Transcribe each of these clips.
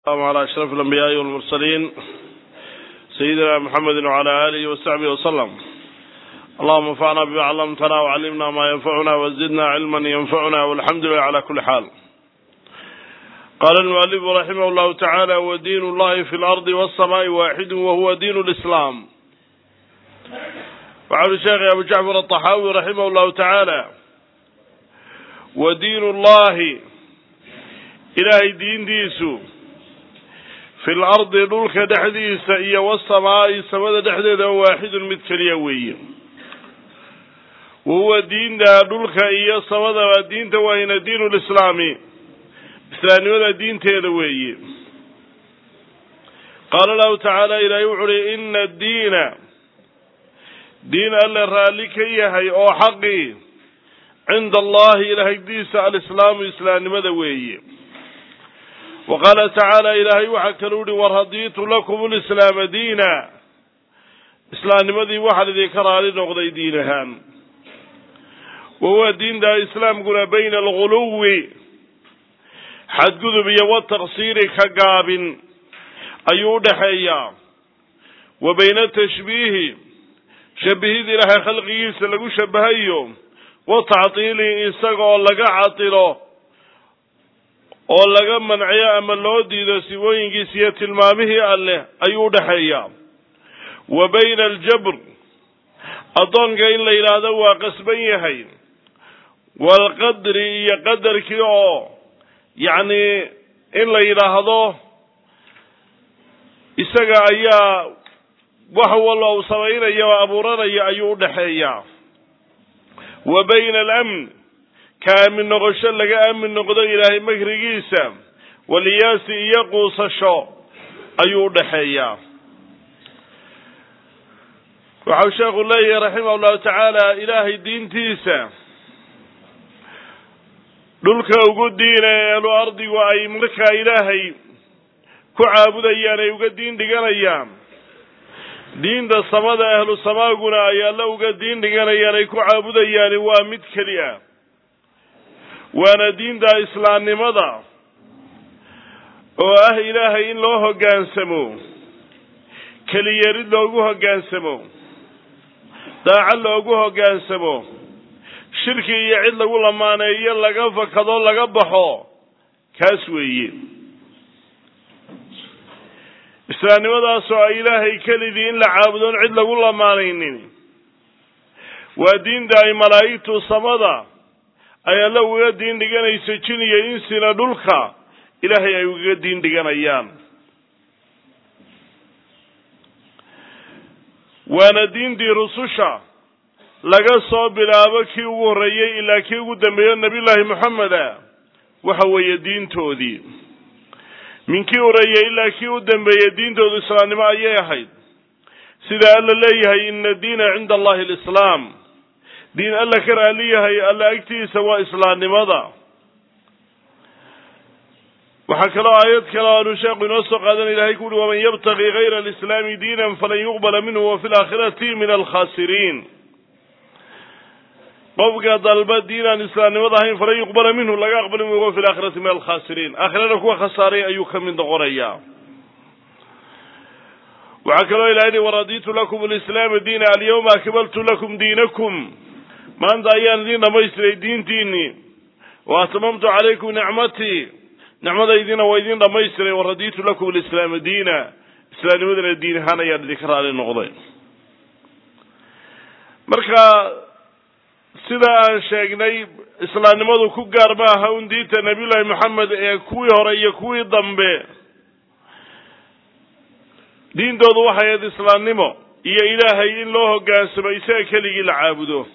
السلام على أشرف الأنبياء والمرسلين سيدنا محمد وعلى آله وصحبه وسلم اللهم انفعنا بما علمتنا وعلمنا ما ينفعنا وزدنا علما ينفعنا والحمد لله على كل حال قال المؤلف رحمه الله تعالى ودين الله في الأرض والسماء واحد وهو دين الإسلام وعلى الشيخ أبو جعفر الطحاوي رحمه الله تعالى ودين الله إلهي دين ديسو fi lardi dhulka dhexdiisa iyo wasamaa'i samada dhexdeeda waaxidun mid keliya weeye wahuwa diinta dhulka iyo samadaba diinta wayna diinu lislaami islaamnimada diinteeda weeye qaala allahu tacaala ilaahay wuxu uhi ina addiina diin alle raalli ka yahay oo xaqii cinda allahi ilahay diisa alislaamu islaamnimada weeye wa qaala tacaala ilaahay waxaa kaluu uhi waradiitu lakum lislaama diina islaamnimadii waxaan idinka raali noqday diin ahaan wa huwa diinta islaamkuna bayna alguluwi xadgudub iyo wataqsiiri ka gaabin ayuu udhaxeeyaa wa bayna tashbiihi shabihid ilaahay khalqigiisa lagu shabahayo wa tactiili isagaoo laga catilo oo laga manciyo ama loo diido sibooyinkiisa iyo tilmaamihii alleh ayuu udhaxeeyaa wa bayna aljabr addoonka in la yidhaahdo waa qasban yahay waalqadri iyo qadarkii oo yacni in la yidhaahdo isaga ayaa wax walba uu samaynayo oo abuuranaya ayuu udhaxeeyaa wa bayna alamn ka aamin noqosho laga aamin noqdo ilaahay makrigiisa waliyaasi iyo quusasho ayuu udhaxeeyaa waxau sheekhu leeyahay raximah llahu tacaala ilaahay diintiisa dhulka ugu diina eelu ardigu ay markaa ilaahay ku caabudayaan ay uga diin dhiganayaan diinta samada ahlu samaaguna ay alla uga diin dhiganayaan ay ku caabudayaani waa mid keli ah waana diinta islaamnimada oo ah ilaahay in loo hoggaansamo keliyerid loogu hoggaansamo daaco loogu hoggaansamo shirki iyo cid lagu lamaaneeyo laga fakado laga baxo kaas weeye islaamnimadaasoo ay ilaahay kelidii in la caabudoon cid lagu lamaanaynin waa diinta ay malaa'igtu samada ay alla ugaga diin dhiganayso jin iyo insina dhulka ilaahay ay ugaga diin dhiganayaan waana diintii rususha laga soo bilaabo kii ugu horreeyey ilaa kii ugu dambeeyo nabiyullaahi moxameda waxa weeye diintoodii min kii horreeyey ilaa kii u dambeeyey diintoodu islaamnimo ayay ahayd sida alla leeyahay ina diina cinda allahi alislaam diin alla ka raali yahay alla agtiisa waa islaamnimada waxaa kaloo aayad kale aanu sheekhu inoo soo qaadan ilahay ku uhi waman yabtaqi gayra alislaami diinan falan yuqbala minhu wa fi laakhirati min alkhasiriin qofka dalba diin aan islaamnimada ahayn falan yuqbala minhu laga aqbali maayo wa fi laakhirati min alkhasiriin aakhirana kuwa khasaaray ayuu ka mid noqonayaa waxaa kaloo ilahay hi waraditu lakum alislaama diina alyawma akmaltu lakum diinakum maanta ayaan idiin dhamaystiray diintiinii wa atmamtu calaykum nicmatii nicmadaydiina waa idiin dhamaystiray waraditu lakum alislaama diina islaamnimadana diin ahaan ayaan idinka raali noqday marka sida aan sheegnay islaamnimadu ku gaar ma aha un diinta nabiyullaahi moxamed ee kuwii hore iyo kuwii dambe diintoodu waxay ahayd islaamnimo iyo ilaahay in loo hoggaansamo isaga keligii la caabudo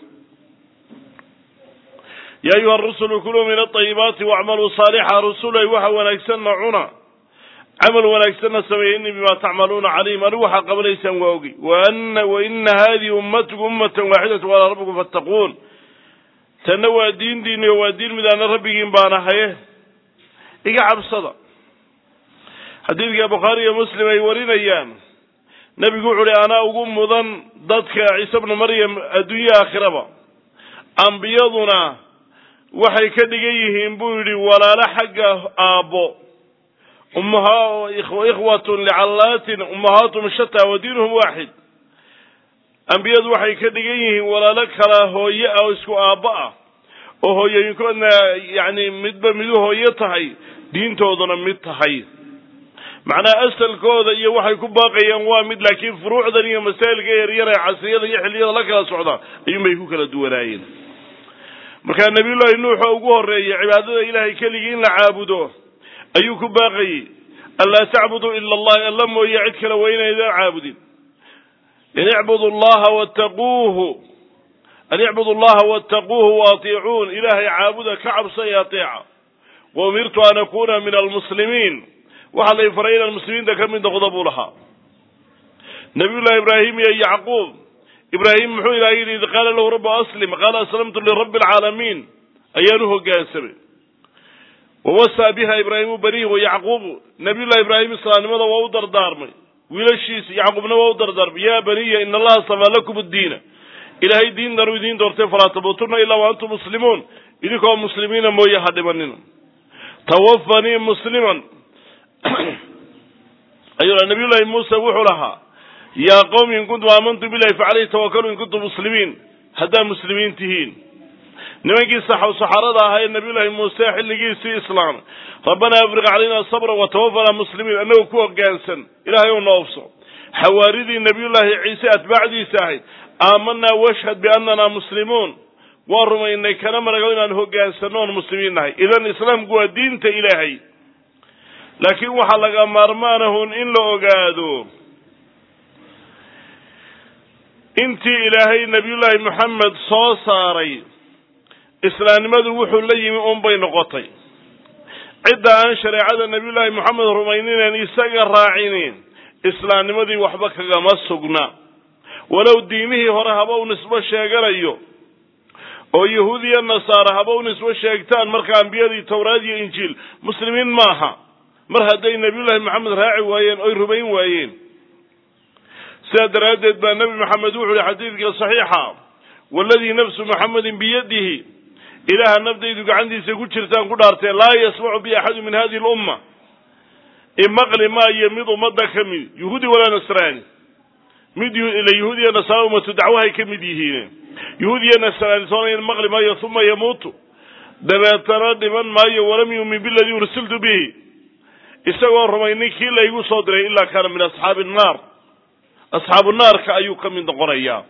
ya ayuha rusulu kuluu min aayibaati wacmaluu saalixa rusulay waxa wanaagsanna cuna camal wanaagsanna sameeya ini bima tacmaluuna calayhim anigu waxaa qabanaysaan waa ogi wa ina hadihi ummatukum ummatan waaxidata walaa rabbikum fattaquun tanna waa diintiini oo waa diin midaana rabbigiin baan ahaye iga cabsada xadiidka bukhaari iyo muslim ay warinayaan nebigu wuxu uhi anaa ugu mudan dadka ciise bnu maryam adduunye aakhiraba ambiyaduna waxay ka dhigan yihiin buu yidhi walaalo xagga aabbo ikhwatun licallaatin ummahaatum shataa wa diinuhum waaxid ambiyadu waxay ka dhigan yihiin walaalo kala hooye ah oo isku aabba ah oo hooyooyinkoodna yacni midba midu hooyo tahay diintooduna mid tahay macnaha asalkooda iyo waxay ku baaqayaan waa mid laakiin furuucdan iyo masaa'ilka yaryar ee casriyada iyo xilliyada la kala socda ayuunbay ku kala duwanaayeen markaa nabiyullaahi nuux oo ugu horreeyay cibaadada ilaahay keligii in la caabudo ayuu ku baaqayey anlaa tacbuduu ila allahi alla mooye cid kale waa inaydaan caabudin in icbudu llaha wattaquuhu an icbudu allaha wattaquuhu waatiicuun ilaahay caabuda ka cabsa ee ateeca wa umirtu an akuna min almuslimiin waxaa lay faray inaan muslimiinta ka mid noqdo buu lahaa nabiyullahi ibraahim iyo yacquub ibraahim muxuu ilahay yidhi id qaala lahu rabbu aslim qaala aslamtu lirabbi alcaalamiin ayaan u hoggaansamay wawasaa biha ibraahimu banihi wa yacquubu nabiyullahi ibraahim islaamnimada waa u dardaarmay wiilashiisa yacquubna waa u dardaarmay yaa baniya ina allaha safaa lakum addiina ilaahay diintanuu idiin doortay falaa tamuutunna ilaa wa antum muslimuun idinkoo muslimiina mooye ha dhimanina tawafanii musliman ayuu nabiyullahi muuse wuxuu lahaa yaa qowmi in kuntum aamantum billahi facaleyhi tawakaluu in kuntum muslimiin haddaad muslimiin tihiin nimankii saxarada ahaa ee nabiyullaahi muuse xilligiisii islaamay rabbanaa afriq calayna sabra watawaffanaa muslimiin annagoo ku hoggaansan ilaahay ou noobso xawaaridii nabiyullaahi ciise atbaacdiisa ahayd aamanaa washhad biannanaa muslimuun waa rumaynay kana marago inaan hoggaansanno oon muslimiin nahay idan islaamku waa diinta ilaahay laakiin waxaa laga maarmaanahun in la ogaado intii ilaahay nabiyullaahi moxamed soo saaray islaamnimadu wuxuu la yimi unbay noqotay cidda aan shareecada nabiyullaahi moxamed rumaynineen isaga raacinin islaamnimadii waxba kagama sugna walow diimihii hore haba u nisbo sheeganayo oo yahuud iyo nasaare haba u nisbo sheegtaan marka ambiyadii towraad iyo injiil muslimiin maaha mar hadday nabiyullaahi moxamed raaci waayeen oy rumayn waayeen sidaa daraaddeed baa nebi moxamed wuxu uhi xadiidka saxiixa waladii nafsu moxamedin biyadihi ilaaha nafdaydu gacantiisa ku jirtaan ku dhaartee laa yasmacu bi axadu min hadihi lumma imaqli maayo mid ummadda ka mid yuhuudi walaa nasraani mid ila yahuud iyo nasaara ummatu dacwahay ka mid yihiin yahuud iyo nasraani soona in maqli maayo uma yamuutu dabeetana dhiman maayo walam yuumin biladii ursiltu bihi isagoo rumaynin kii laygu soo diray ilaa kaana min asxaabi nnaar asxaabu naarka ayuu ka mid noqonayaa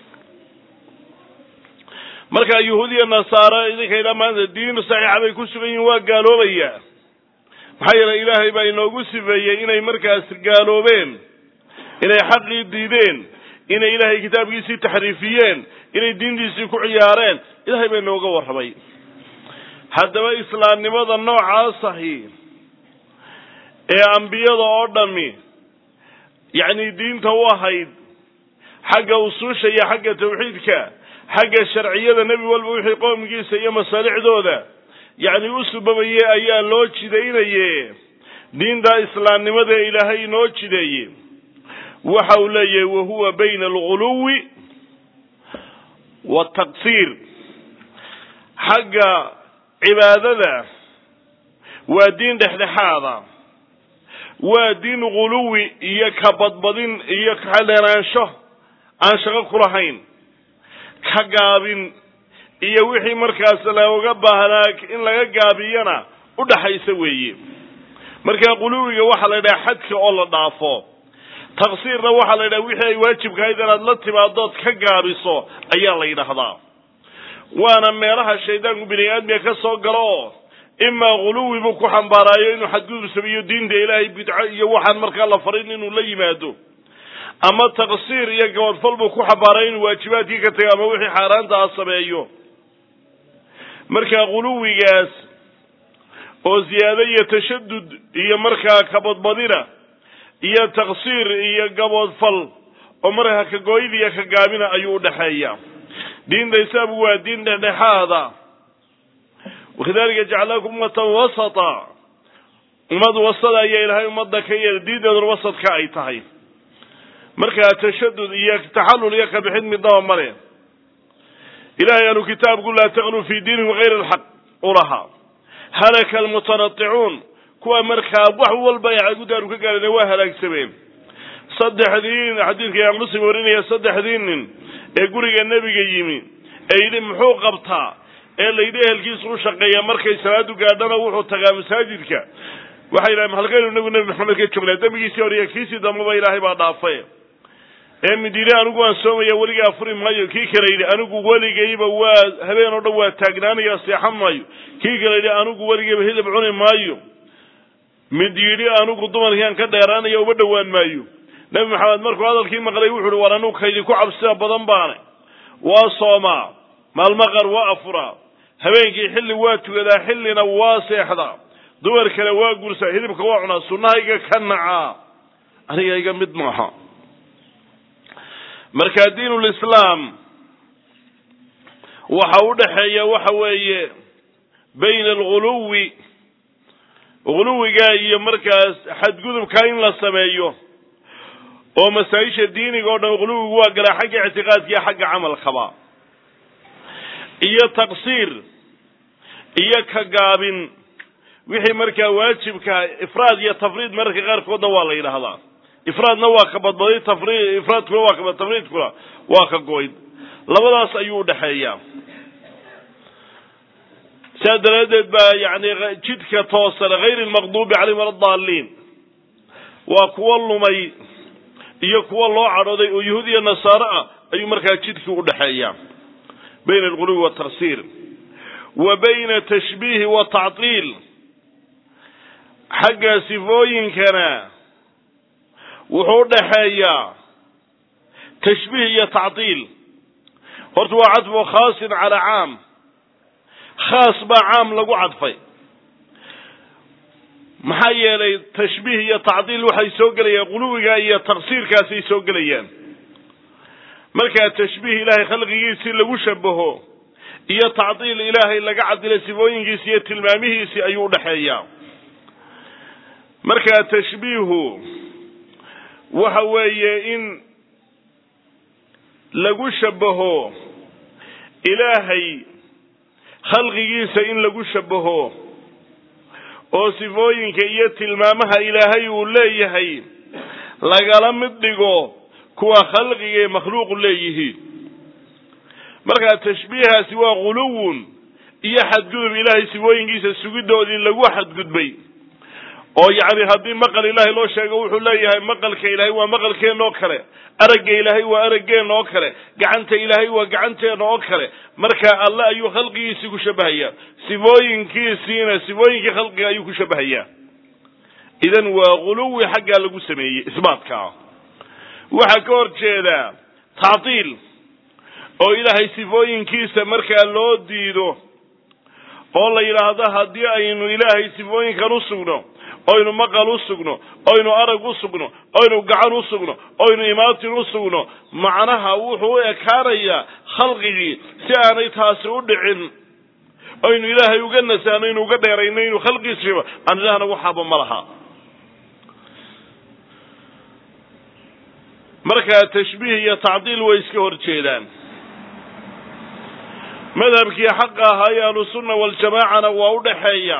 marka yahuud iyo nasaare idinkayna maanta diin saxiixa bay ku sugan yihin waa gaaloobayaa maxaa yeelay ilaahay baa inoogu sifeeyey inay markaas gaaloobeen inay xaqii diideen inay ilaahay kitaabkiisii taxriifiyeen inay diintiisii ku ciyaareen ilahay baa inooga warramay haddaba islaamnimada noocaasahi ee ambiyada oo dhami yacni diinta u ahayd xagga usuusha iyo xagga tawxiidka xagga sharciyada nebi walba wixii qoomkiisa iyo masaalixdooda yacni u subabayey ayaa loo jidaynaye diinta islaamnimada ee ilaahay inoo jideeye waxa uu leeyahay wahuwa bayna alguluwi wataqsiir xagga cibaadada waa diin dhexdhexaada waa diin guluwi iyo ka badbadin iyo kadheeraansho aan shaqo ku lahayn ka gaabin iyo wixii markaas looga baahnaa in laga gaabiyana u dhaxaysa weeye marka quluwiga waxaa la yidhaha xadka oo la dhaafo taqsiirna waxaa la yidhaha wixii ay waajibkahayd inaad la timaadood ka gaabiso ayaa la yidhaahdaa waana meelaha shaydaanku bini aadmiga ka soo galo oo imaa guluwi buu ku xambaaraayo inuu xadgudub sameeyo diinta ilaahay bidco iyo waxaan markaa la farin inuu la yimaado ama taqsiir iyo gabadfal buu ku xambaarayo inuu waajibaadkii ka tago ama wixii xaaraanta ah sameeyo marka guluwigaas oo ziyaado iyo tashadud iyo markaa kabadbadina iyo taqsiir iyo gaboodfal oo markaa kagooyid iyo ka gaabina ayuu udhaxeeya diinta islaamku waa diin dhexdhexaada wakadalika jacalnaakum ummatan wasata ummad wasada ayaa ilaahay ummadda ka yeelay diinteeduna wasadka ay tahay markaa tashadud iyo taxallul iyo kabixid midnaba male ilahay anu kitaabku laa taqluu fi diinikum hayr alxaq u lahaa halaka almutanaticuun kuwa markaa wax walba ay cagudaaru ka gaareen waa halaagsameen saddexdii xadiidka imaam muslim warinaya saddexdii nin ee guriga nebiga yimi ee yidhi muxuu qabtaa ee layidhi ehelkiisu u shaqeeya markay salaadu gaadhana wuxuu tagaa masaajidka waxay yidhahen halkaynu inagu nebi maxamed ka joognaa dembigiisii hore iyo kiisii dambaba ilaahay baa dhaafay ee mid yidhi anigu waan soomaya weligaa furi maayo kii kale yidhi anigu weligayba waa habeen oo dhan waa taagnaanaya seexan maayo kii kale yidhi anigu weligayba hilib cuni maayo mid yidhi anigu dumarkiiaan ka dheeraanaya uma dhowaan maayo nebi maxamed markuu hadalkii maqlay wuxu uhi war anigu kaydinku cabsida badan baane waa soomaa maalmaqar waa afuraa habeenkii xilli waa tukadaa xillina waa seexdaa dumar kale waa gursaa hilibka waa cunaa sunnahayga ka nacaa aniga iga mid maaha marka diinulislaam waxa u dhexeeya waxa weeye bayna alguluwi guluwiga iyo markaas xadgudubka in la sameeyo oo masaa-isha diiniga oo dhan guluwigu waa galaa xagga ictiqaadka iyo xagga camalkaba iyo taqsiir iyo ka gaabin wixii markaa waajibka ifraad iyo tafriid mararka qaarkoodna waa la yidhaahdaa ifraadna waa ka badbaday tafri ifraadkuna waa ka tafriidkuna waa ka goyd labadaas ayuu udhexeeyaa sidaa daraaddeed baa yani jidka toosan hayr lmaqduubi calayhim wala daaliin waa kuwa lumay iyo kuwa loo cadhooday oo yahuud iyo nasaare ah ayuu markaa jidkii udhexeeyaa bayna alghuluwi waltaqsiir wa bayna tashbiihi wa tactiil xagga sifooyinkana wuxuu udhaxeeyaa tashbiih iyo tactiil horta waa cadfu khaasin calaa caam khaas baa caam lagu cadfay maxaa yeelay tashbiih iyo tacdiil waxay soo gelayaan quluwiga iyo taqsiirkaasay soo gelayaan markaa tashbiih ilaahay khalqigiisii lagu shabaho iyo tacdiil ilaahay laga cadilay sifooyinkiisi iyo tilmaamihiisii ayuu udhexeeyaa markaa tashbiihu waxa weeye in lagu shabaho ilaahay khalqigiisa in lagu shabaho oo sifooyinka iyo tilmaamaha ilaahay uu leeyahay lagala mid dhigo kuwa khalqiga ee makhluuqu leeyihiin markaa tashbiihaasi waa guluwun iyo xadgudub ilaahay sifooyinkiisa sugidoodii lagu xadgudbay oo yacni haddii maqal ilaahay loo sheego wuxuu leeyahay maqalka ilaahay waa maqalkeenna oo kale aragga ilaahay waa araggeenna oo kale gacanta ilaahay waa gacanteenna oo kale marka alle ayuu khalqigiisii ku shabahayaa sifooyinkiisiina sifooyinkii khalqiga ayuu ku shabahayaa idan waa guluwi xaggaa lagu sameeyey isbaatkaa waxaa ka hor jeedaa tactiil oo ilaahay sifooyinkiisa markaa loo diido oo la yidhaahdo haddii aynu ilaahay sifooyinkan u sugno oynu maqal u sugno oynu arag u sugno oynu gacan u sugno oynu imaatin u sugno macnaha wuxuu u ekaanayaa khalqigii si aanay taasi u dhicin oynu ilaahay uga nasahno inu uga dheerayno inuu khalqiisiiba aan ilaahna waxaaba ma laha markaa tashbiih iyo tacdiil way iska hor jeedaan madhabkii xaqa ahaa ee ahlusunna waljamaacana waa u dhexeeya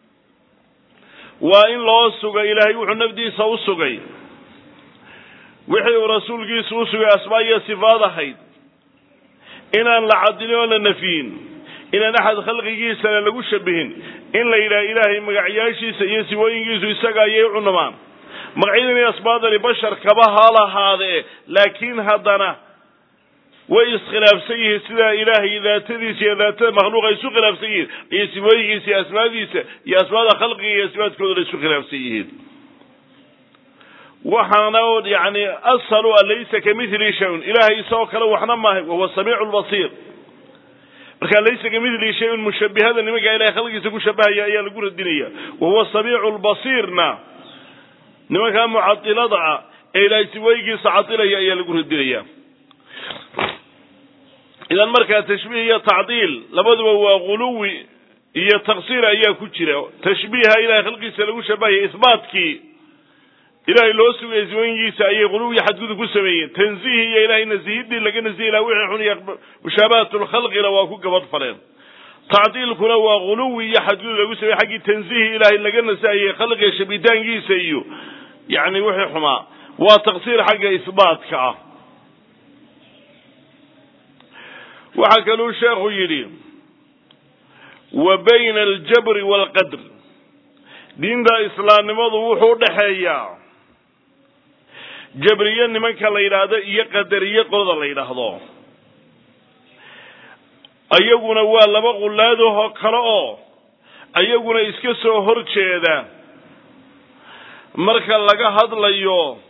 waa in loo suga ilaahay wuxuu nafdiisa u sugay wixii uu rasuulkiisu u sugay asmaa iyo sifaad ahayd inaan la cadilin oo la nafiyin inaan axad khalqigiisana lagu shabihin in la yidhaha ilaahay magacyaashiisa iyo sifooyinkiisu isaga ayay u cunamaan magacyadan iyo asmaadani bashar kaba ha lahaadee laakiin haddana way iskhilaafsan yihiin sidaa ilaahay daatadiisa iyo daatada makhluuqa isu khilaafsan yihiin iyo sifooyinkiisa iyo asmaadiisa iyo asmaada khalqiga iyo sifaadkoodana isu khilaafsan yihiin waxaana yani ashalu an laysa kamithli shayun ilahay isagoo kale waxna maahay wahuwa samiicu lbasiir marka laysa kamithli shayun mushabihada nimanka ilahay khalqigiisa ku shabahaya ayaa lagu radinaya wahuwa samiicu lbasiirna nimankaa mucadilada ah ee ilahay sifooyinkiisa cadilaya ayaa lagu radinaya idan markaa tashbiih iyo tacdiil labaduba waa guluwi iyo taqsiir ayaa ku jira tashbiiha ilahay khalqiisa lagu shabahaya isbaatkii ilahay loo sugaya sifooyinkiisa ayay guluwiyo xadgudub ku sameeyeen tanziih iyo ilahay nasihidii laga nasihi laha wixii xun iyo mushaabahat lkhalqina waa ku gabadh faleen tacdiilkuna waa guluwi iyo xadgudub lagu sameeye xaggii tansiihi ilaahay laga nasahayey khalqiga shabitaankiisa iyo yacni wixii xumaa waa taqsiir xagga isbaatka ah waxaa kaluu sheekhu yidhi wa bayna aljabri waalqadr diinta islaamnimadu wuxuu udhaxeeyaa jabriye nimanka la yidhaahdo iyo qadariye qolada la yidhaahdo ayaguna waa laba qullaadahoo kale oo ayaguna iska soo hor jeeda marka laga hadlayo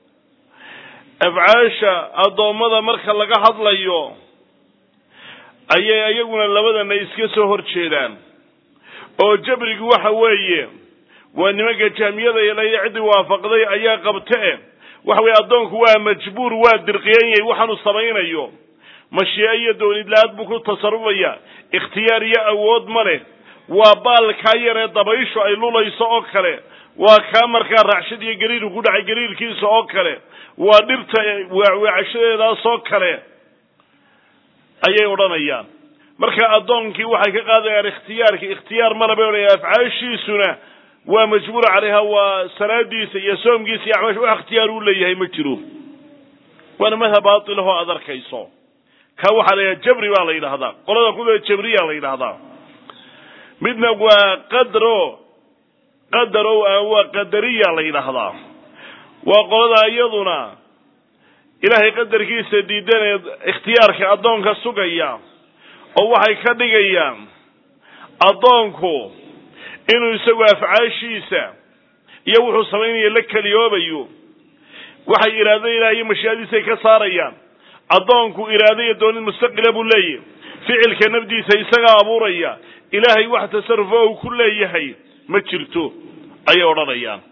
afcaasha addoommada marka laga hadlayo ayay ayaguna labadana iska soo hor jeedaan oo jabrigu waxa weeye waa nimanka jahmiyada ilaya ciddii waafaqday ayaa qabte waxa weye addoonku waa majbuur waa dirqiyan yahay waxaanu samaynayo mashiice iyo doonidla-aad buu ku tasarufaya ikhtiyaar iyo awood ma leh waa baalkaa yaree dabayshu ay lulayso oo kale waa kaa markaa raacshad iyo gariirku ku dhacay gariirkiisa oo kale waa dhirta weecweecashadeedaas oo kale ayay odhanayaan marka addoonkii waxay ka qaadayaan ikhtiyaarka ikhtiyaar mala bay odhanayaan afcaashiisuna waa majbuur calayha waa salaadiisa iyo soomkiisa iyo acmaasha wax ikhtiyaar uu leeyahay ma jiro waana madhab baatilahoo aad arkayso ka waxaa la yidhaha jabri baa la yidhahdaa qolada kuda jabriyaa la yidhahdaa midna waa qadro qadaro waa qadariya la yidhaahdaa waa qolada iyaduna ilaahay qadarkiisa diidanee ikhtiyaarka addoonka sugaya oo waxay ka dhigayaan addoonku inuu isagu afcaashiisa iyo wuxuu samaynaya la keliyoobayo waxay iraado ilaah iyo mashiicadiisay ka saarayaan addoonku iraado iyo doonid mustaqila buu leeyahy ficilka nafdiisa isagaa abuuraya ilaahay wax tasarufo uu ku leeyahay ma jirto ayay odhanayaan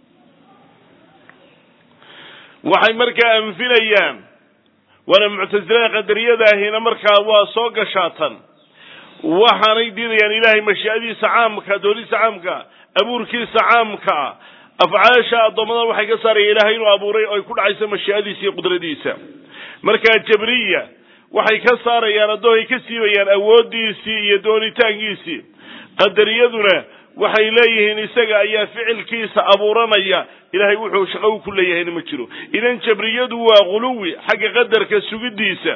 waxay markaa anfinayaan waana muctasilada qadariyadaahina markaa waa soo gashaatan waxaanay diidayaan ilaahay mashiicadiisa caamka doonidiisa caamka abuurkiisa caamka afcaasha addoommada waxay ka saarayaan ilahay inuu abuuray oo ay ku dhacayso mashiicadiisa iyo qudradiisa markaa jabriya waxay ka saarayaan addoonay ka siibayaan awooddiisii iyo doonitaankiisii qadariyaduna waxay leeyihiin isaga ayaa ficilkiisa abuuranaya ilahay wuxuu shaqo u ku leeyahayna ma jiro idan jabriyadu waa guluwi xagga qadarka sugidiisa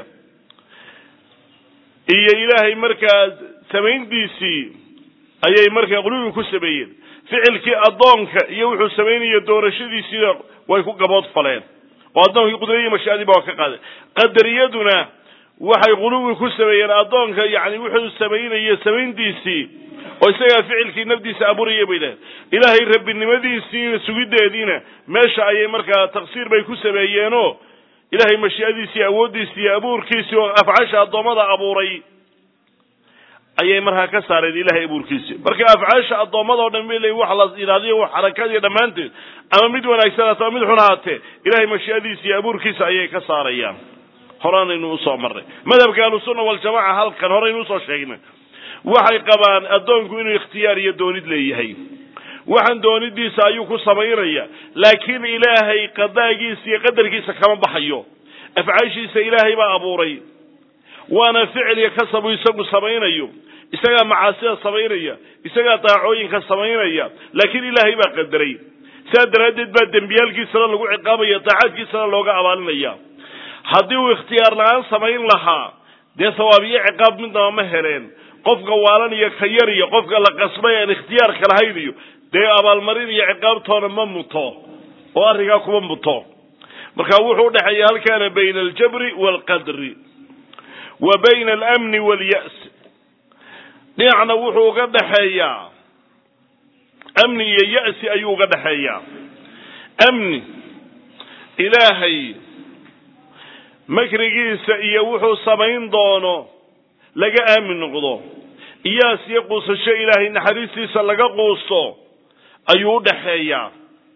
iyo ilaahay markaa samayntiisii ayay markaa guluwi ku sameeyeen ficilkii addoonka iyo wuxuu samaynaya doorashadiisiina way ku gabood faleen oo addoonkii qudradiyi mashaadii ba waa ka qaaday qadariyaduna waxay guluwi ku sameeyeen addoonka yani wuxuu samaynayo samayntiisii oo isagaa ficilkii nafdiisa abuuraya bay lehed ilaahay rabbinimadiisiina sugideediina meesha ayay markaa taqsiir bay ku sameeyeenoo ilaahay mashiicadiisii awooddiisii iyo abuurkiisii oo afcaasha addoommada abuuray ayay markaa ka saareen ilahay abuurkiisii marka afcaasha addoommada o dhan bay leeyiin wax la yidhahdiyo wax xarakadiyo dhammaanteed ama mid wanaagsan haata ama mid xun haatee ilahay mashiicadiisa iyo abuurkiisa ayay ka saarayaan horaanaynu usoo marnay madhabka ahlusunna waljamaca halkan horaynu usoo sheegnay waxay qabaan addoonku inuu ikhtiyaar iyo doonid leeyahay waxaan doonidiisa ayuu ku samaynaya laakiin ilaahay qadaagiisa iyo qadarkiisa kama baxayo afcaashiisa ilaahay baa abuuray waana ficil iyo kasabu isagu samaynayo isagaa macaasida samaynaya isagaa daacooyinka samaynaya laakiin ilaahay baa qadaray sidaa daraaddeed baa dembiyaalkiisana lagu ciqaabaya daacaadkiisana looga abaalinaya haddii uu ikhtiyaar la-aan samayn lahaa dee thawaabiyo ciqaab midnaba ma heleen qofka waalan iyo ka yar iyo qofka la qasbay aan ikhtiyaarka lahayn iyo dee abaalmarin iyo ciqaabtoona ma muto oo arrinkaa kuma muto marka wuxuu udhexeeya halkaana bayna aljabri waalqadri wa bayna alamni waalyas dhinacna wuxuu uga dhexeeyaa amni iyo ya'si ayuu uga dhexeeyaa amni ilaahay makrigiisa iyo wuxuu samayn doono laga aamin noqdo iyaas iyo quusasho ilaahay naxariistiisa laga quusto ayuu udhaxeeyaa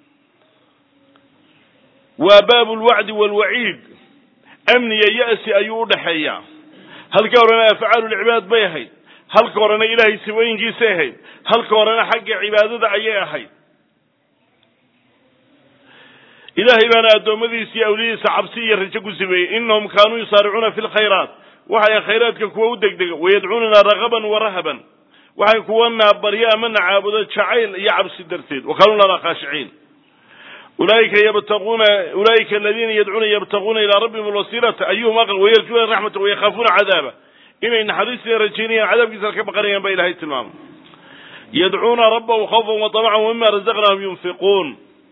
waa baabu lwacdi waalwaciid amniya ya'si ayuu udhaxeeyaa halka horena afcaalu lcibaad bay ahayd halka horena ilaahay sifooyinkiisay ahayd halka horena xagga cibaadada ayay ahayd ilaahay baana addoommadiisa iyo awliyadiisa cabsi iyo rajo ku sameeyey inahum kaanuu yusaaricuuna fi lkhayraat waxay khayraadka kuwa u degdega wayadcuunana ragaban wa rahaban waxay kuwana baryo amana caabudo jacayl iyo cabsi darteed wa kaanuu lana khaashiciin ulaika yabtaquuna ulaika aladiina yadcuuna yabtaquuna ilaa rabbihim alwasiilata ayuhum aqrab wayarjuuna raxmata wayakhaafuuna cadaaba inay naxariistina rajaynayaan cadaabkiisana ka baqanayaan baa ilahay tilmaamay yadcuuna rabbahum khawfan wa tamacan wamima razaqnahum yunfiquun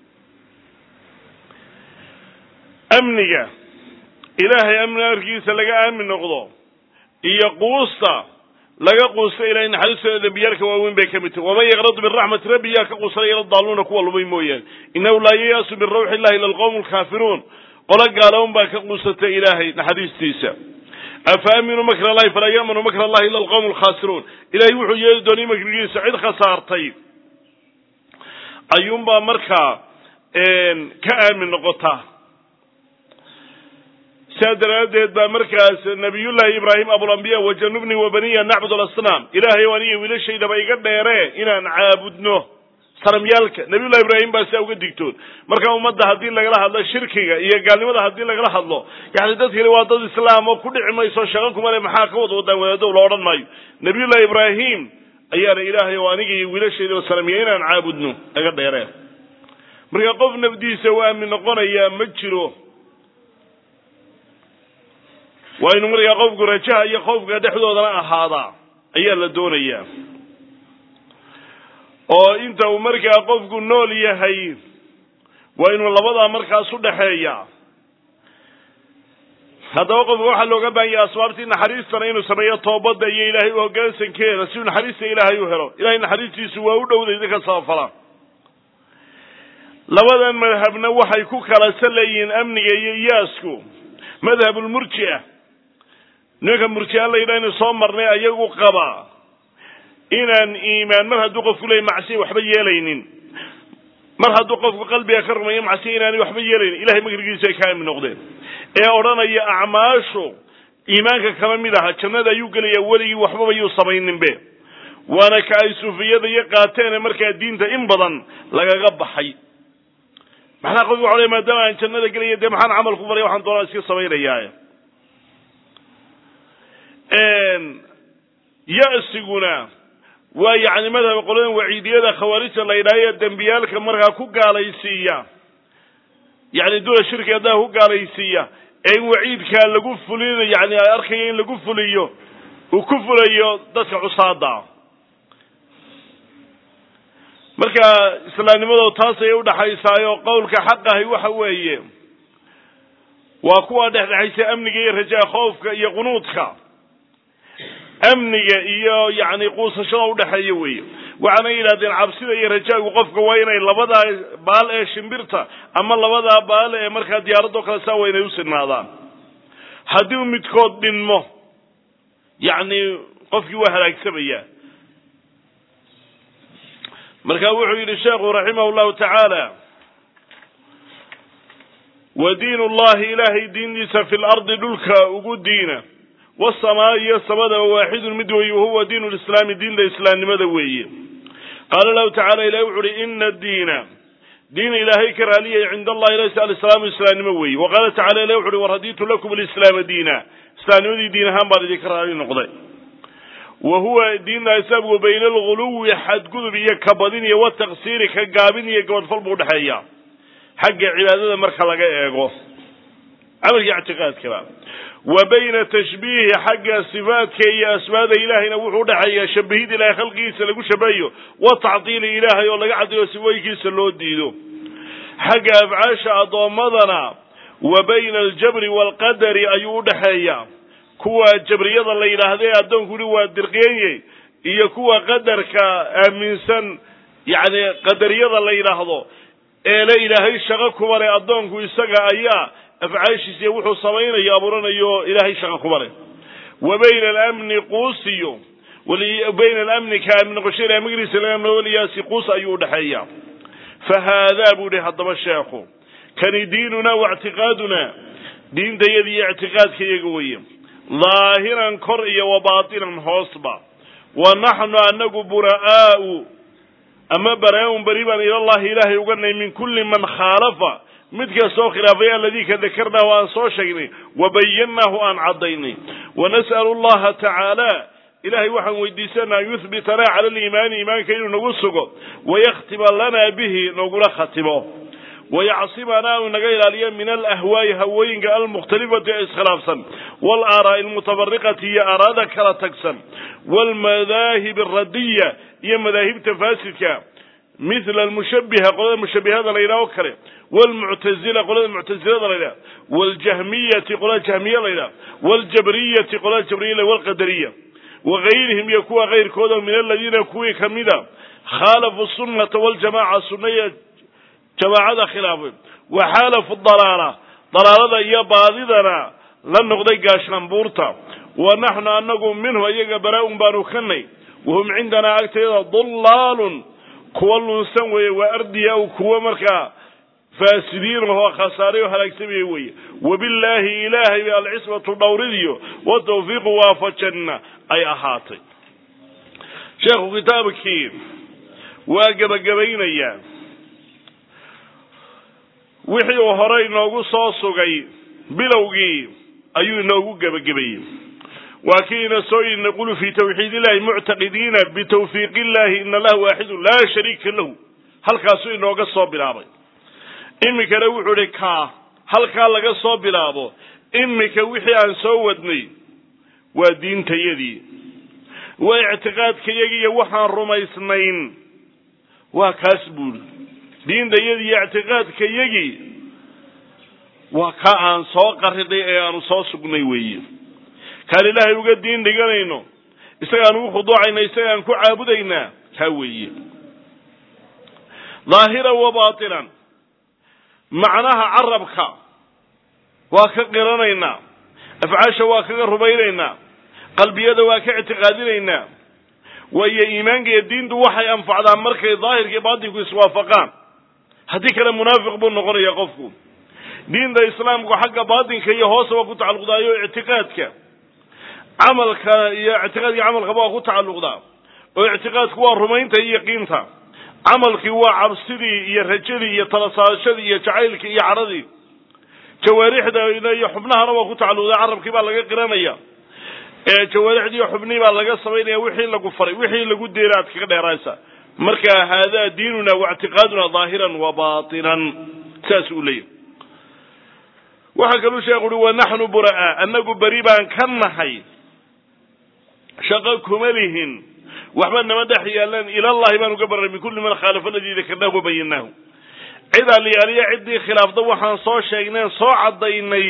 amniga ilaahay amni arkiisa laga aamin noqdo iyo quusta laga quusta ilahay naxariistooda dembiyaalka waaweyn bay ka mid tahy waman yaqnadu min raxmati rabbi yaa ka quusanay ila daaluuna kuwa lumay mooyaane innahu laa yayaasu min rawxi illahi ila alqawmu alkaafiruun qolo gaaloon baa ka quusatay ilaahay naxariistiisa afa aaminuu makr allahi falaa ya'manu makr allahi ila alqawmu alkhaasiruun ilahay wuxuu yeeli doonay makrigiisa cid khasaartay ayuunbaa markaa ka aamin noqota sidaa daraaddeed baa markaas nabiyullaahi ibraahim abulambiya wajanubni wa baniya nacbud alasnaam ilaahay o aniga wiilashaydaba iga dheeree inaan caabudno sanamyaalka nabiyullahi ibraahim baa sidaa uga digtoon marka ummadda haddii lagala hadlo shirkiga iyo gaalnimada haddii lagala hadlo yani dad kale waa dad islaam oo ku dhici mayso shaqo kumale maxaa ka wad wadaan wadaado la odhan maayo nabiyullahi ibraahim ayaana ilaahay oo aniga iyo wiilashaydaba sanamya inaan caabudno iga dheeree marka qof nafdiisa u aamin noqonayaa ma jiro waa inu markaa qofku rajaha iyo khoofka dhexdoodana ahaadaa ayaa la doonayaa oo inta uu markaa qofku nool yahay waa inuu labadaa markaas u dhexeeya haddaba qofka waxaa looga baahan yahay asbaabtii naxariistana inuu sameeyo toobadda iyo ilaahay u hoggaansankeeda si uu naxariista ilaahay u helo ilahay naxariistiisu waa u dhowday dadka sabafala labadan madhabna waxay ku kala saleeyihiin amniga iyo iyaasku madhabulmurji'a nimanka murji'a la yidhaha inu soo marnay ayagu qaba inaan iimaan mar hadduu qofku leeyahy macsiya waxba yeelaynin mar hadduu qofku qalbiga ka rumeeyo macsiya inaanay waxba yeelaynin ilahay makrigiisa ay ka aamin noqdeen ee odhanaya acmaashu iimaanka kama mid aha jannada ayuu gelaya weligii waxbaba yuu samayninbe waana ka ay suufiyada iyo qaateene markaa diinta in badan lagaga baxay maxnaa qofki waxa ley maadaama aan jannada gelaya dee maxaan camal ku baraya waxaan doonaa iska samaynayaa ya-siguna waa yacni madhaba qoladan waciidiyada khawaarijta la yidhahyo dembiyaalka markaa ku gaalaysiiya yani dula shirki haddaa ku gaalaysiiya ee in waciidkaa lagu fulin yani ay arkaya in lagu fuliyo uu ku fulayo dadka cusaada marka islaamnimadooda taas ayay udhaxaysaayo qowlka xaqahay waxa weeye waa kuwa dhexdhexaysa amniga iyo rajaa khoofka iyo qunuudka amniga iyo yacni quusashada udhexeeya weeye waxaana yidhahdeen cabsida iyo rajaagu qofka waa inay labadaa baal ee shimbirta ama labadaa baal ee markaa diyaaradoo kale saa waa inay u sinaadaan haddii u midkood dhinmo yacni qofkii waa halaagsamaya marka wuxuu yidhi sheekhu raximah llahu tacaala wa diin ullahi ilaahay diintiisa fi lardi dhulka ugu diina wasamaa iyo samadaba waaxidun mid weeye wahuwa diin lislaami diinta islaamnimada weeye qaala lahu tacala ilahi wuxu uhi ina diina diin ilaahay ka raaliyay cinda allahi laysa alislaamu islaamnimo weeye wa qaala tacala ilahi wuxu uhi waraditu lakum alislaama diina islaamnimadii diin ahaan baan idinka raali noqday wa huwa diinta islaamku bayna alguluwi xadgudub iyo kabadin iyo wataqsiiri ka gaabin iyo gabadfal buu udhexeeya xagga cibaadada marka laga eego camalka ictiqaadkaba wa bayna tashbiihi xagga sifaadka iyo asmaada ilaahayna wuxuu udhexeeya shabahid ilahay khalqigiisa lagu shabahayo wa tacdiili ilaahay oo laga caddeeyo sifooyinkiisa loo diido xagga afcaasha addoommadana wa bayna aljabri waalqadari ayuu udhexeeya kuwa jabriyada la yidhaahda ee addoonku ui waa dirqeeye iyo kuwa qadarka aaminsan yacni qadariyada la yidhaahdo ee le ilaahay shaqo kuma leh addoonku isaga ayaa afcaashiisiiyo wuxuu samaynayo abuuranayo ilaahay shaqo kuma leh wa bayna alamni quusiyo bayna alamni ka aamin noqosho ilahay magriisa laga amno waliyaasi quus ayuu udhexeeya fa haadaa buu ihi haddaba sheekhu kani diinuna wa ictiqaaduna diintayada iyo ictiqaadka iyaga weeye dhaahiran kor iyo wa baatinan hoosba wa naxnu anagu bura'aau ama bara-un beri baan ilallahi ilaahay uganay min kulli man khaalafa mid kastoo khilaafay alladii ka dakarnaahu aan soo sheegnay wa bayannaahu aan caddaynay wanas'alu allaha tacaala ilahay waxaan weydiisanaa an yuhbitanaa cala aliimaani iimaanka inuu nagu sugo wayakhtima lanaa bihi nagula khatimo wayacsimanaa uu naga ilaaliyo min alahwaa'i hawooyinka almukhtalifati ee iskhilaafsan waalaaraa'i almutabariqati iyo aaraada kala tagsan waalmadaahib alradiya iyo madaahibta faasidka mithla almushabiha qolada mushabihada la yidhaha o kale waalmuctazila qolada muctazilada la yidhaha waaljahmiyati qolada jahmiya la yidhaha waaljabriyati qolada jabriya waalqadariya wagayrihim iyo kuwa kayrkooda min aladiina kuwii kamida khaalafu sunnata waljamaca sunaya jamaacada khilaafay wa xaalafu dalaala dalaalada iyo baadidana la noqday gaashaanbuurta wa naxnu anagu minhu iyaga baraa-un baanu kanay wahum cindanaa agteeda dullaalun kuwa lunsan weeye waa ardiyaa kuwa markaa faasidiin ahoo khasaaray oo halaagsamaya weeye wabillaahi ilaahay bay alcismatu dhowridiyo watawfiiqu waafajanna ay ahaatay sheekhu kitaabkii waa gebagabaynayaa wixii uu hore inoogu soo sugay bilowgii ayuu inoogu gebagabayey waa kii ina soo yidhi naqulu fii tawxiid illahi muctaqidiina bitawfiiq illahi ina allaha waaxidu laa shariika lahu halkaasuu inooga soo bilaabay iminkana wuxuu idhi kaa halkaa laga soo bilaabo iminka wixii aan soo wadnay waa diintayadii waa ictiqaadkayagii iyo waxaan rumaysnayn waa kaas buuri diintayadii iyo ictiqaadkayagii waa kaa aan soo qariday ee aanu soo sugnay weeye kaan ilaahay uga diin dhiganayno isagaan ugu khuduucayna isagaan ku caabudaynaa kaa weeye dhaahiran wa baatinan macnaha carabka waa ka qiranaynaa afcaasha waa kaga rumaynaynaa qalbiyada waa ka ictiqaadinaynaa waayo iimaanka iyo diintu waxay anfacdaan markay daahirka iyo baatinku iswaafaqaan haddii kale munaafiq buu noqonaya qofku diinta islaamku xagga baatinka iyo hoose waa ku tacalluqdaayo ictiqaadka camalka iyo ictiqaadka camalkaba waa ku tacalluqdaa oo ictiqaadku waa rumaynta iyo yaqiinta camalkii waa cabsidii iyo rajadii iyo talasaashadii iyo jacaylkii iyo cadhadii jawaarixda iyo xubnahana waa ku tacalluqdaa carabkii baa laga qiranaya jawaarixdii iyo xubnihii baa laga samaynaya wixii lagu faray wixii lagu deera aad kaga dheeraaysa marka haadaa diinuna wa ictiqaaduna dhaahiran wa baatinan saas uu leeyahy waxaa kaluu sheekhu uhi wa naxnu bura'a annagu beri baan ka nahay shaqo kuma lihin waxba nama dhex yaalan ilallahi baan uga barray min kulli man khaalafa aladii dakarnaahu wabayannaahu cid aliyaaliya ciddii khilaafda waxaan soo sheegneen soo caddaynay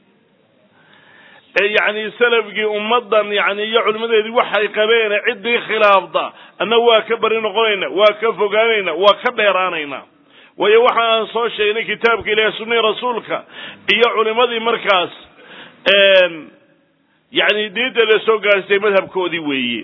ee yacni salafkii ummaddan yani iyo culimadeedii waxay qabeene ciddii khilaafda anna waa ka bari noqonayna waa ka fogaanayna waa ka dheeraanayna waayo waxa aan soo sheegnay kitaabka ilahi sunnai rasuulka iyo culimadii markaas yani diinta la soo gaarstay madhabkoodii weeye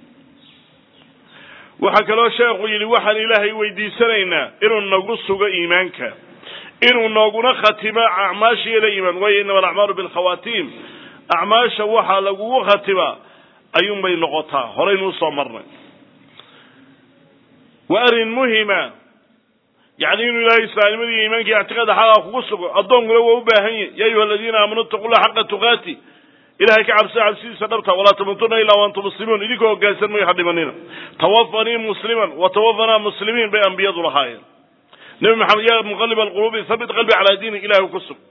waxaa kaloo sheekhu yidhi waxaan ilaahay weydiisanaynaa inuu nagu sugo iimaanka inuu nooguna khatimo acmaashiila iimaan waayo inama alacmaalu bilkhawaatiim acmaasha waxaa lagugu khatimaa ayuunbay noqotaa horaynu usoo marnay waa arrin muhima yani inuu ilahay islaamnimadii iyo iimaanka iyo ictiqaada xaqaa kugu sugo addoonkuna waa u baahan yahy ya ayuha aladiina aamanuu itaqu llah xaqa tuqaati ilahay ka cabsada cabsidiisa dhabta walaa tamuutuna ilaa waantum muslimuun idinkoo hoggaansan mayo ha dhimanina tawafanii musliman wa tawafanaa muslimiin bay ambiyadu lahaayeen nebi maxamed yaa muqalib alquluubi habit qalbi calaa diinik ilahay ku sug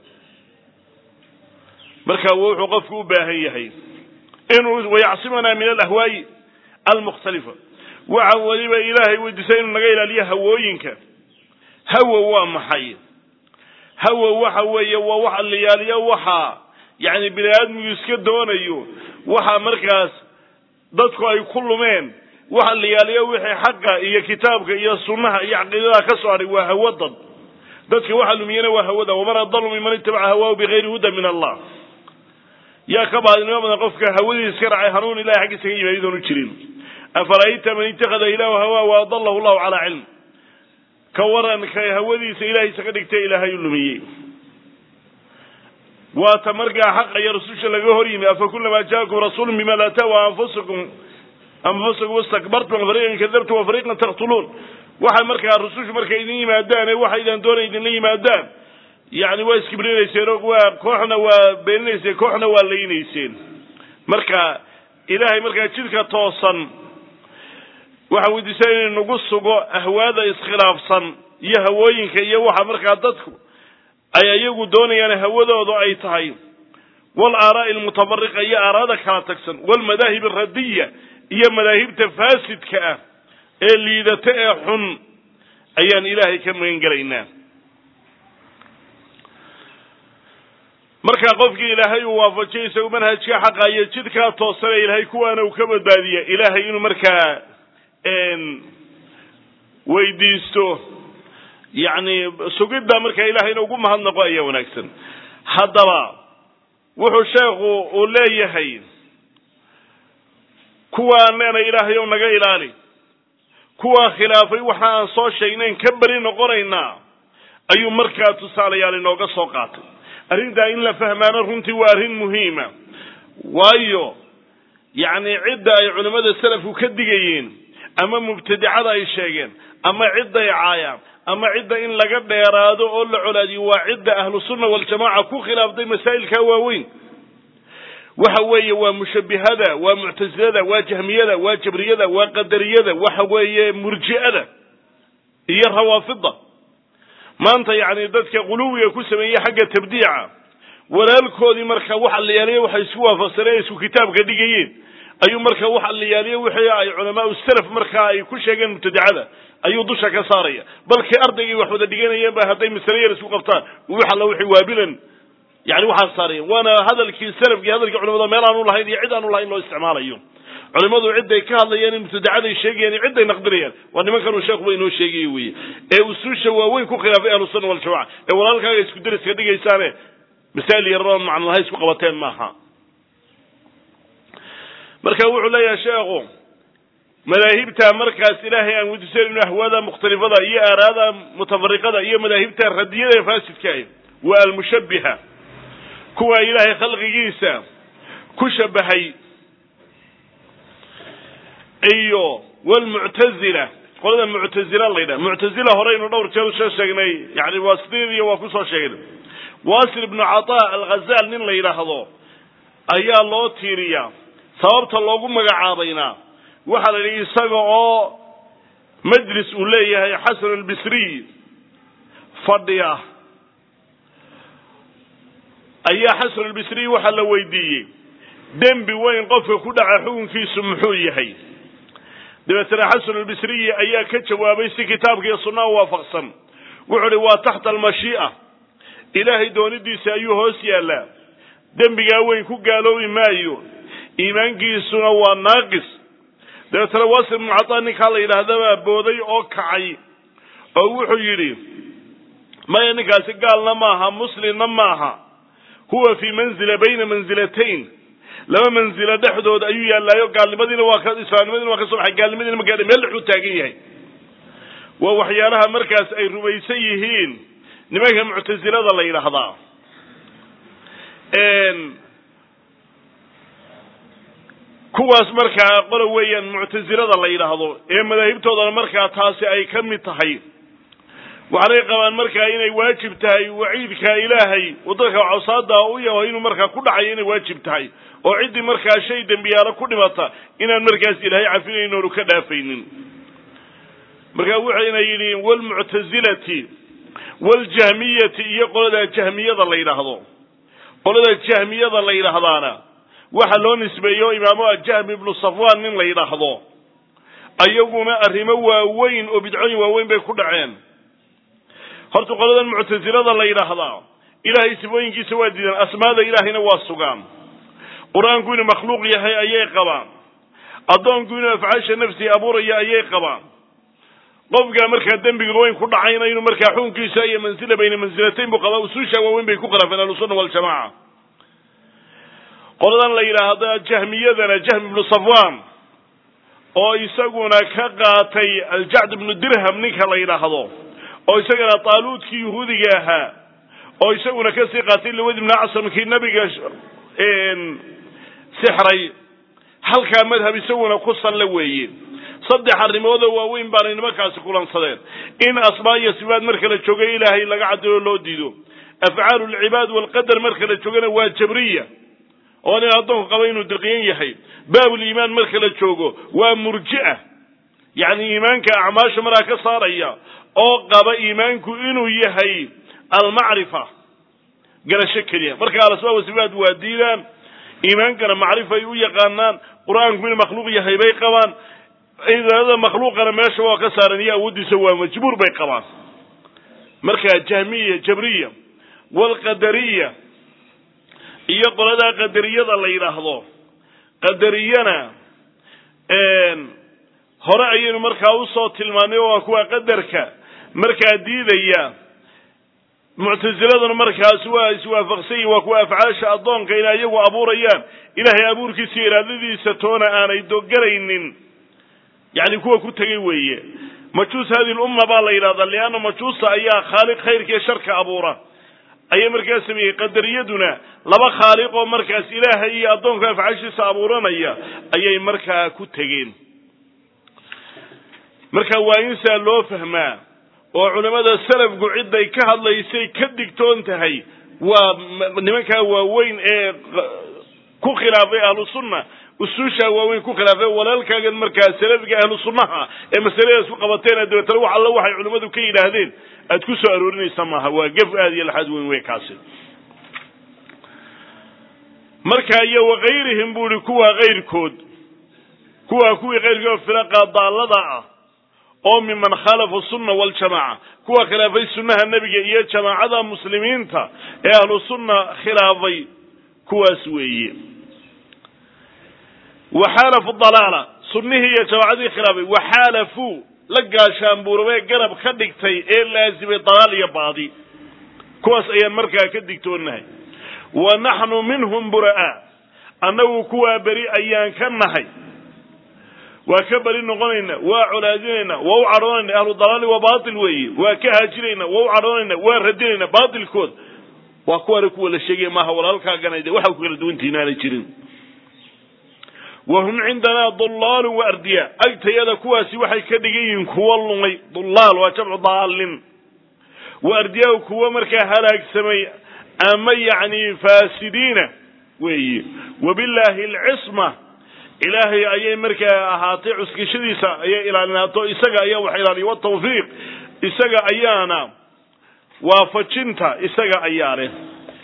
marka wuxuu qofku u baahan yahay inuu wayacsimanaa min alahwaayi almukhtalifa waxa weliba ilaahay weydiisay inuu naga ilaaliyo hawooyinka hawa waa maxay hawa waxa weeye waa wax liyaaliyo waxa yani bini aadmigu iska doonayo waxa markaas dadku ay ku lumeen waxa liyaaliyo wixii xaqa iyo kitaabka iyo sunnaha iyo caqiidadaha ka soo hadhay waa hawo dad dadka waxa lumiyana waa hawada waman adalu miman itabaca hawaahu bigayri huda min allah yaa ka baadinimo badan qofka hawadii iska raacay hanuun ilahay xaggiisa ka yimi iyadoonu jirin afara'ayta man ittakhada ilaahu hawaa wa adalahu llahu calaa cilm ka waran ka hawadiisa ilaahaysa ka dhigtay ilaahay u lumiyey waata markaa xaqa iyo rasusha laga hor yimi afa kulamaa jaakum rasuulun bima laa tahwa anfusakum anfusakum istakbartum fariiqan kadabtum wa fariiqan taqtuluun waxa markaa rusushu markay idin yimaadaan ee waxaydan doonay idinla yimaadaan yani waa iskibrinayseen oo waa kooxna waa beeninayseen kooxna waa laynayseen marka ilaahay markaa jidka toosan waxaan weydiisaa inay nagu sugo ahwaada iskhilaafsan iyo hawooyinka iyo waxa markaa dadku ay iyagu doonayaan hawadoodu ay tahay wal aaraa'i almutabariqa iyo aaraada kala tagsan walmadaahib aradiya iyo madaahibta faasidka ah ee liidata ee xun ayaan ilaahay ka magan gelaynaa markaa qofkii ilaahay uu waafajiyo isagu manhajka xaqa iyo jidkaa toosane ilaahay kuwaana uu ka badbaadiya ilaahay inuu markaa weydiisto yacni sugidda markaa ilaahayna ugu mahadnaqo ayaa wanaagsan haddaba wuxuu sheekhu uu leeyahay kuwaan leenay ilaahay ow naga ilaali kuwaa khilaafay waxa aan soo sheegnayn ka beri noqonaynaa ayuu markaa tusaalayaal inooga soo qaatay arrintaa in la fahmaano runtii waa arrin muhiima waayo yacni cidda ay culimmada salafku ka digayeen ama mubtadicada ay sheegeen ama cidday caayaan ama cidda in laga dheeraado oo la colaadiyo waa cidda ahlu sunna waljamaca ku khilaaftay masaa'ilkaa waaweyn waxa weeye waa mushabbihada waa muctasilada waa jahmiyada waa jabriyada waa qadariyada waxa weeye murji'ada iyo rawaafida maanta yacni dadka quluwiga ku sameeyey xagga tabdiica walaalkoodii marka waxa la yaaliya waxay isku waafaqsaneen isku kitaabka dhigayeen ayuu marka waxa la yaaliya wixii ay culamaau salaf markaa ay ku sheegeen mubtadicada ayuu dusha ka saaraya balkii ardaygii wax wada dhiganayeen ba hadday masale yar isku qabtaan wax alla wixii waabilan yani waxaa saarayeen waana hadalkii salafkii hadalkii culamada meel aanu lahayn iyo cid aanu lahayn loo isticmaalayo culimadu ciday ka hadlayaan in mubtadacaday sheegayaan iyo ciday naqdinayaan waa nimankanuu sheekhuba inoo sheegaya weye ee usuusha waaweyn ku khilaafay ahlusunna waljamaca ee walaalkaaga isku deriska dhigaysaane masaa'il yaroon macnalaha isku qabateen maaha marka wuxuu leeyahay sheekhu madaahibta markaas ilaahay aan weydiisanayno ahwaada mukhtalifada iyo aaraada mutafariqada iyo madaahibta radiyada ee faasidka ah waa almushabbiha kuwa ilaahay khalqigiisa ku shabahay iyo walmuctazila qolada muctazila la yidhaha muctazila horeynu dhowr jeer usoo sheegnay yani waasitidiiyo waa kusoo sheegnay wasil ibnu cataa alghazal nin la yidhaahdo ayaa loo tiiriyaa sababta loogu magacaabayna waxaa la yidhi isaga oo majlis uu leeyahay xasan albisriy fadhiya ayaa xasan albisriy waxaa la weydiiyey dembi weyn qofka ku dhaca xukunkiisu muxuu yahay dabeetana xasan albisriyi ayaa ka jawaabay si kitaabka iyo sunnaha waafaqsan wuxuu uhi waa taxta almashii'a ilaahay doonidiisa ayuu hoos yaallaa dembigaa weyn ku gaaloobi maayo iimaankiisuna waa naaqis dabeetana wasil ibnu cataa ninkaa la yidhaahdabaa booday oo kacay oo wuxuu yidhi maya ninkaasi gaalna maaha muslimna maaha huwa fii manzila bayna manzilatayn laba manzilo dhexdood ayuu yaallaayo gaalnimadiina waa ka islaamnimadiina waa ka soo baxay gaalnimadiina ma gaadhay meel dhexuu taagan yahay waa waxyaalaha markaas ay rumaysan yihiin nimanka muctasilada la yidhaahdaa kuwaas markaa qola weeyaan muctasilada la yidhaahdo ee madaahibtoodana markaa taasi ay ka mid tahay waxaanay qabaan markaa inay waajib tahay waciidka ilaahay waddanka cawsaada u yaho inuu markaa ku dhacayo inay waajib tahay oo ciddii markaa shay dembiyaalo ku dhimata inaan markaas ilaahay cafinayn oonu ka dhaafaynin markaa waxayna yidhi walmuctasilati waljahmiyati iyo qolada jahmiyada la yidhaahdo qolada jahmiyada la yidhaahdaana waxa loo nisbeeyo imaamu ajahm ibnu safwan nin la yidhaahdo ayaguna arrimo waaweyn oo bidcooyin waaweyn bay ku dhaceen horta qoladan muctasilada la yidhaahdaa ilaahay sifooyinkiisa waa diidaan asmaada ilaahayna waa sugaan qur-aanku inuu makhluuq yahay ayay qabaan addoonku inuu afcaasha nafsiga abuuraya ayay qabaan qofka markaa dembiga weyn ku dhacayna inuu markaa xukunkiisa iyo mansila bayna mansilatayn buu qabaa usuusha waaweyn bay ku khilaafeen ahlusunna waljamaca qoladan la yidhaahda jahmiyadana jahm ibnu safwan oo isaguna ka qaatay aljacd ibnu dirham ninka la yidhaahdo oo isagana taaluudkii yahuudiga ahaa oo isaguna kasii qaatay lawad ibnu acsamkii nabiga sixray halkaa madhab isaguna ku salle weeye saddex arrimoodoo waaweyn baanay nimankaasi kulansadeen in asmaa iyo sifaad marka la joogay ilaahay laga caddeeyo loo diido afcaalu lcibaad walqadar marka la joogana waa jabriya oo nin addoonku qaba inuu dirqiyan yahay baabuliimaan marka la joogo waa murji'a yacni iimaanka acmaasha maraa ka saaraya oo qaba iimaanku inuu yahay almacrifa garasho keliya marka alasbaab wasifaat waa diidaan iimaankana macrifay u yaqaanaan qur-aanku inuu makhluuq yahay bay qabaan cibaadada makhluuqana meesha waa ka saaran iyo awooddiisa waa majbuur bay qabaan marka jahmiya jabriya walqadariya iyo qoladaa qadariyada la yidhaahdo qadariyana hore ayaynu markaa usoo tilmaanay oo waa kuwa qadarka markaa diidaya muctasiladuna markaas waa iswaafaqsan yihin waa kuwa afcaasha addoonka inay iyagu abuurayaan ilaahay abuurkiisa iyo iraadadiisa toona aanay dogaraynin yani kuwa ku tegay weeye majuus hadi lumma baa la yidhahdaa lianna majuusta ayaa khaaliq khayrka iyo sharka abuura ayay markaas sameeyey qadariyaduna laba khaaliq oo markaas ilaahay iyo addoonka afcaashiisa abuuranaya ayay markaa ku tegeen marka waa in saa loo fahmaa oo culimmada salafku ciday ka hadlaysay ka digtoon tahay waa nimankaa waaweyn ee ku khilaafay ahlu sunna usuushaa waaweyn ku khilaafay walaalkaagan markaa salafiga ahlu sunnaha ee masaladaas ku qabateen dabeetana wax alla waxay culimmadu ka yidhaahdeen aad ku soo aroorinaysa maaha waa gef aad iyo laxaad weyn wey kaasi marka iyo wakayrihim bu ihi kuwa kayrkood kuwa kuwii kayrkood firaqa daallada ah oo miman khalafa sunna waljamaaca kuwa khilaafay sunnaha nebiga iyo jamaacada muslimiinta ee ahlu sunna khilaafay kuwaas weeye waxaalafu dalaala sunnihii iyo jamaacadii khilaafay waxaalafuu la gaashaanbuurabee garab ka dhigtay ee laasimay dalaal iyo baadi kuwaas ayaan markaa ka digtoonahay wa naxnu minhum bura'a annagu kuwaa beri ayaan ka nahay waa ka beri noqonayna waa colaadinayna waa u cadhoonayna ahlu dalaali waa baatil weeye waa ka haajinayna waa u cadhoonayna waa radinayna baatilkood waa kuwaana kuwa la sheegaya maaha walaalkaagana de waxa ku kala duwantihin aanay jirin wa hum cindanaa dulaalun wa ardiya agtayada kuwaasi waxay ka dhigan yihiin kuwo lumay dulaal waa jamcu daalin wa ardiyaa kuwo markaa halaagsamay ama yacni faasidiina weeye wabillaahi alcisma ilaahay ayay markaa ahaatay cuskashadiisa ayay ilaalinaato isaga ayaa wax ilaaliya watawfiiq isaga ayaana waafajinta isaga ayaa leh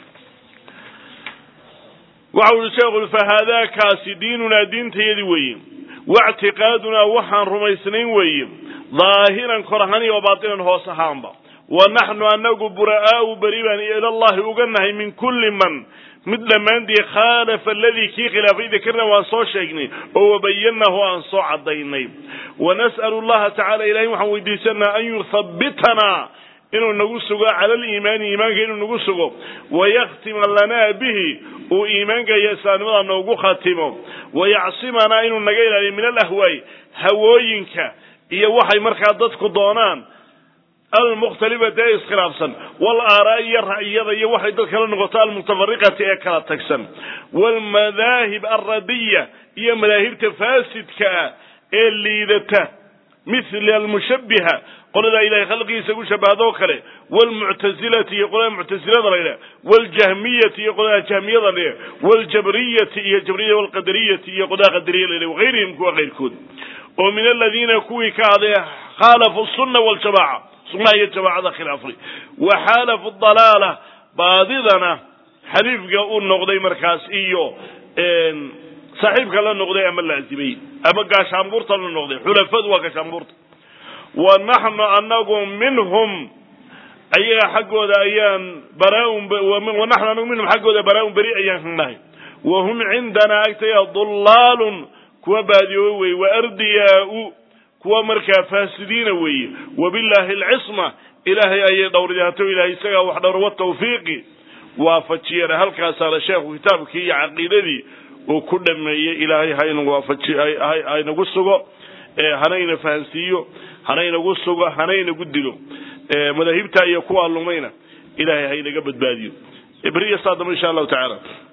waxa uhi sheekhu fahaadaakaasi diinunaa diintayadi weeye waictiqaadunaa waxaan rumaysnayn weeye daahiran kor ahaan iyo baatinan hoos ahaanba wa naxnu anagu bura'aau beri baan ilallahi uga nahay min kulli man mid dhammaantii khaalafa aladii kii khilaafay dakarna waan soo sheegnay oo wabayanahu aan soo cadaynay wanas'alu llaha tacala ilahay waxaan weydiisanaa an yuthabbitanaa inuu nagu sugo cala aliimaani iimaanka inuu nagu sugo wayaktima lanaa bihi uu iimaanka iyo islaamnimada noogu khatimo wayacsimanaa inuu naga ilaaliyo min alahwaay hawooyinka iyo waxay markaa dadku doonaan almukhtalifati ee iskhilaafsan walaaaraa iyo ra'yada iyo waxay dad kala noqoto almutafariqati ee kala tagsan waalmadaahib alradiya iyo madaahibta faasidka ah ee liidata mithla almushabbiha qoladaa ilahay khalqigiisa ku shabahadoo kale waalmuctasilati iyo qolada muctasilada la yidhaha waaljahmiyati iyo qolada jahmiyada la yidhaha waaljabriyati iyo jabriya waalqadariyati iyo qolada qadariya la yidhaha wagayrihim kuwa kayrkood oo min aladiina kuwii ka haday khaalafu sunna waljamaca sunnaha iyo jamaacada khilaafay wa xaalafu dalaala baadidana xariifka u noqday markaas iyo saaxiibka la noqday ama laazimay ama gaashaanbuurta la noqday xulafadu waa gaashaanbuurta wa naxnu anagu minhum ayaga xaggooda ayaan baraaunwanaxnu anagu minhum xaggooda baraa-un beri ayaan ka nahay wa hum cindanaa agtaya dulaalun kuwa baadiyoobe weeye wa ardiyaa-u kuwa markaa faasidiina weeye wabillaahi alcisma ilaahay ayay dhowridaato ilahay isagaa wax dhowr watawfiiqi waafajiyana halkaasaana sheekhu kitaabkii iyo caqiidadii uu ku dhameeyey ilaahay haynagu waafaji haynagu sugo hanayna fahansiiyo hanaynagu sugo hanaynagu dilo madaahibta iyo kuwaa lumayna ilaahay haynaga badbaadiyo beriya saa dambe insha allahu tacaala